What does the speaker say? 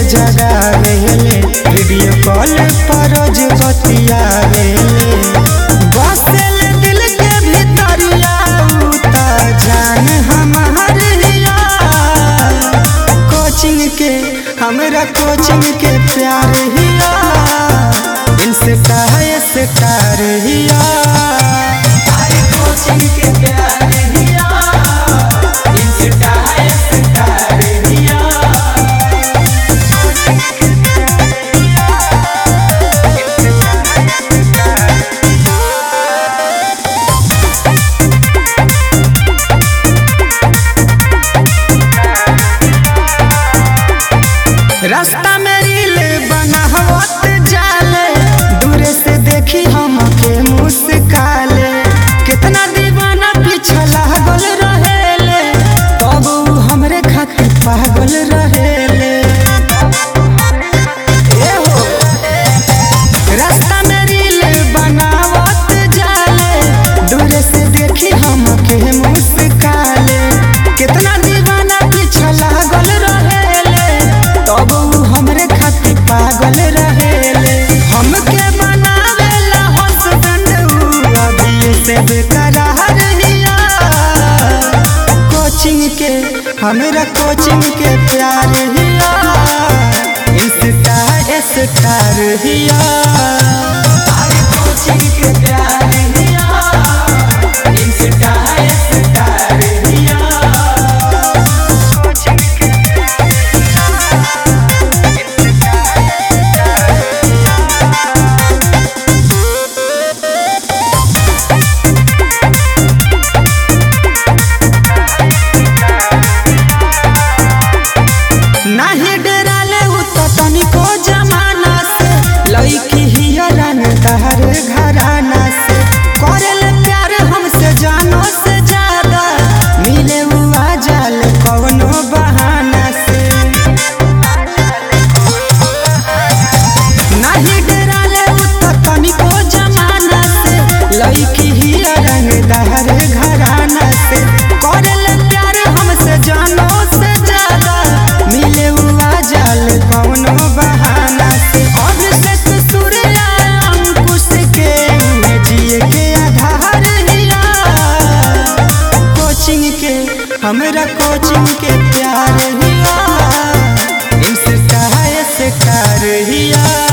जगावेले video call पर रोज बतियावेले बसेल दिल के भीतरिया उ त जान हमार हिया कोचिंग के हमरा कोचिंग के प्यार हिया इनसे कहे से तार हिया अरे कोचिंग के प्यार हिया इनसे कहे से तार हिया रास्ता में रील बनावत जाले दूरे से देखी हमके मुस्काले कितना दीवाना पीछे लागल रहेले तब उ हमरे खातिर पागल रहेले ए हो रास्ता में रील बनावत जाले दूरे से देखी हमके मुस्काले कितना दीवाना पीछे लागल रहेले तब उ हमरे खातिर पागल रहेले हमके बनावेला हस्बैंड उ अभी से बेकरार हिया कोचिंग के हमरा कोचिंग के प्यार हिया इंस्टा स्टार हिया अरे कोचिंग के प्यार हिया इंस्टा स्टार हिया कोचिंग के नाही डराले उ त तनिको जमाना से लईकी हिया रंगदार घराना से करेल प्यार हमसे जानो से ज्यादा मिले उ आ जाल कवनो बहाना से नाही डराले उ त तनिको जमाना से लईकी हिया रंगदार घराना से करेल प्यार हमसे जानो से ज्यादा मिले हुआ जाल कौनो बहाना से अभिषेक सूर्या अंकुश के उन्हें जिए के आधार हिया कोचिंग के हमरा कोचिंग के प्यार हिया इनसे कहा से कार हिया